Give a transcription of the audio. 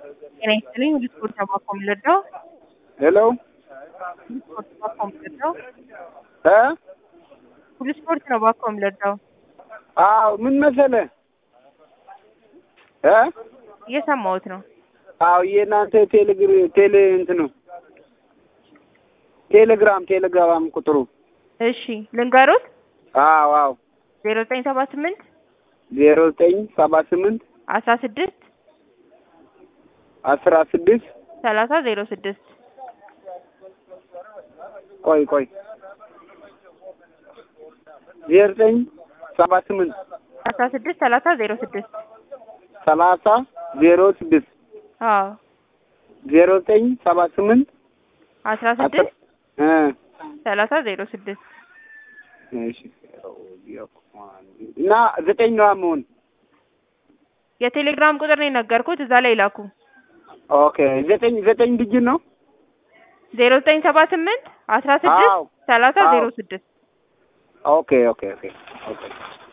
ጤና ይስጥልኝ ሁሉ ስፖርት ነው ባኮ የምንረዳው ሄሎ ሁሉ ስፖርት ባኮ የምንረዳው እ ሁሉ ስፖርት ነው ባኮ የምንረዳው አዎ ምን መሰለህ እ እየሰማሁት ነው አዎ የእናንተ ቴሌግር ቴሌ እንትኑ ቴሌግራም ቴሌግራም ቁጥሩ እሺ ልንገሩት አዎ አዎ ዜሮ ዘጠኝ ሰባ ስምንት ዜሮ ዘጠኝ ሰባ ስምንት አስራ ስድስት አስራ ስድስት ሰላሳ ዜሮ ስድስት ቆይ ቆይ ዜሮ ዘጠኝ ሰባ ስምንት አስራ ስድስት ሰላሳ ዜሮ ስድስት ሰላሳ ዜሮ ስድስት አዎ ዜሮ ዘጠኝ ሰባ ስምንት አስራ ስድስት እ ሰላሳ ዜሮ ስድስት እሺ እና ዘጠኝ ነዋ መሆን የቴሌግራም ቁጥር ነው የነገርኩት እዛ ላይ ላኩ ኦኬ ዘጠኝ ዘጠኝ ዲጂት ነው ዜሮ ዘጠኝ ሰባ ስምንት አስራ ስድስት አዎ ሰላሳ አዎ ዜሮ ስድስት ኦኬ ኦኬ ኦኬ ኦኬ